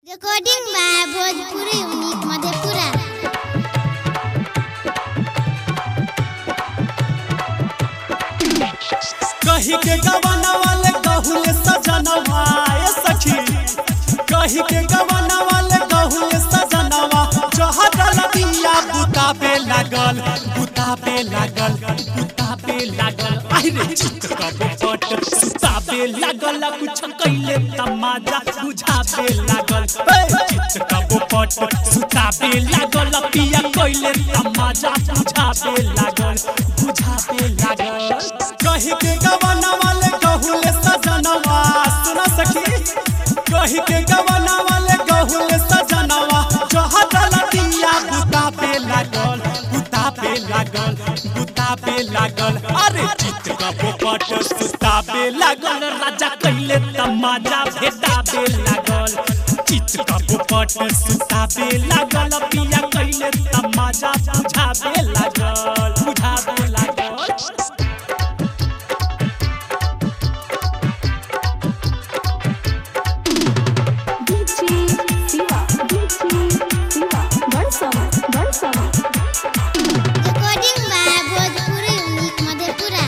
Recording by Bhojpuri unique Madhepura कही के गवाना वाले कहूले सजनवा ए सखी कही के गवाना वाले कहूले सजनवा जहर दिया बुता पे लागल बुता पे लागल बुता पे लागल आई रे चित कब पट सुता पे लागल कुछ कैले तमाजा बुझा पे लागल ए, चित कब पट सुता पे लागल पिया कैले तमाजा बुझा पे लागल बुझा पे लागल कही के गवाना वाले कहूले सजनवा सुना सखी कही के गवाना वाले कहूले सजनवा जहर दिया बुता पे लागल बुता पे लागल बुता पे लागल अरे चित का पोपट सुता पे लागल राजा कैले तमाजा भेटा पे लागल चित का पोपट सुता पे लागल पिया कैले तमाजा बुझा पे लागल बुझा पे लागल DJ Siva, DJ Siva, Barsama, Barsama. Recording by Bhojpuri unique Madhepura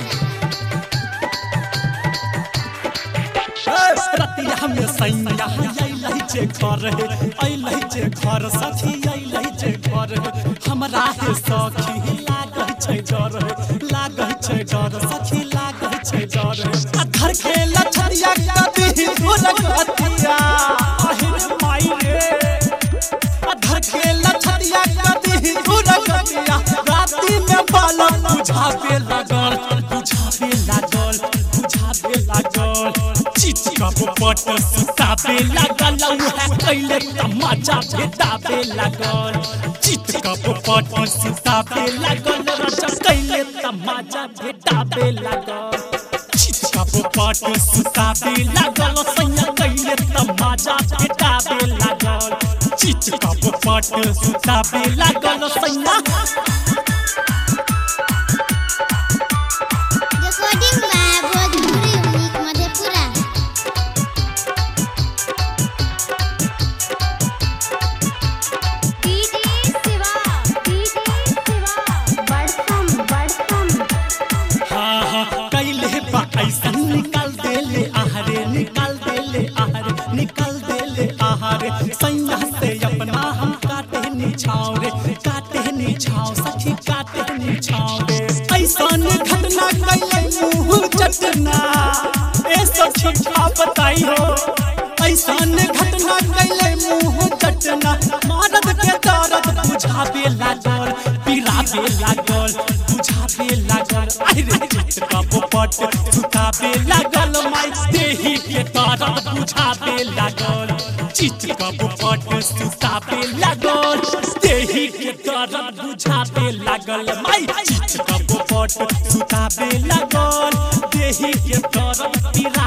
रतिया में सैया अइलहि जे घर हे अइलहि जे घर सखी अइलहि जे घर हे हमरा हे सखी लागै छै डर हे लागै छै डर सखी लागै छै डर हे अधर खेला छरिया कदी ढोलक हथिया अहिर माई रे अधर खेला छरिया कदी ढोलक हथिया राती में बालक बुझावे लागल बुझावे लागल बुझावे लागल चिचिका पोपट सुतावे लागल उहे कैले तमाचा भेटावे लागल चिचिका पोपट सुतावे लागल रचा कैले तमाचा भेटावे लागल चिचिका पोपट सुतावे लागल सैया कैले तमाचा भेटावे लागल चिचिका पोपट सुतावे लागल सैया recording by Bhojpuri unique Madhepura DJ Siva, DJ Siva, Barsam, Barsam. हाँ हाँ कैले बा ऐसा निकाल देले आहारे निकाल देले आहारे निकाल देले आहारे सैया से अपना हम काटे निछाव रे काटे निछाव सखी काटे निछाव रे ऐसा घटना कैले मुंह चटना ए सखी का बताई हो ऐसा घटना कैले मुंह चटना मारद के दर्द बुझावे लागल पिरावे लागल बुझावे लागल आई रे चित का पोपट सुतावे लागल माई देही के दर्द बुझावे लागल चित का पोपट सुतावे लागल देही के दर्द बुझावे लागल माई चित का पोपट सुतावे लागल देही के दर्द पिरा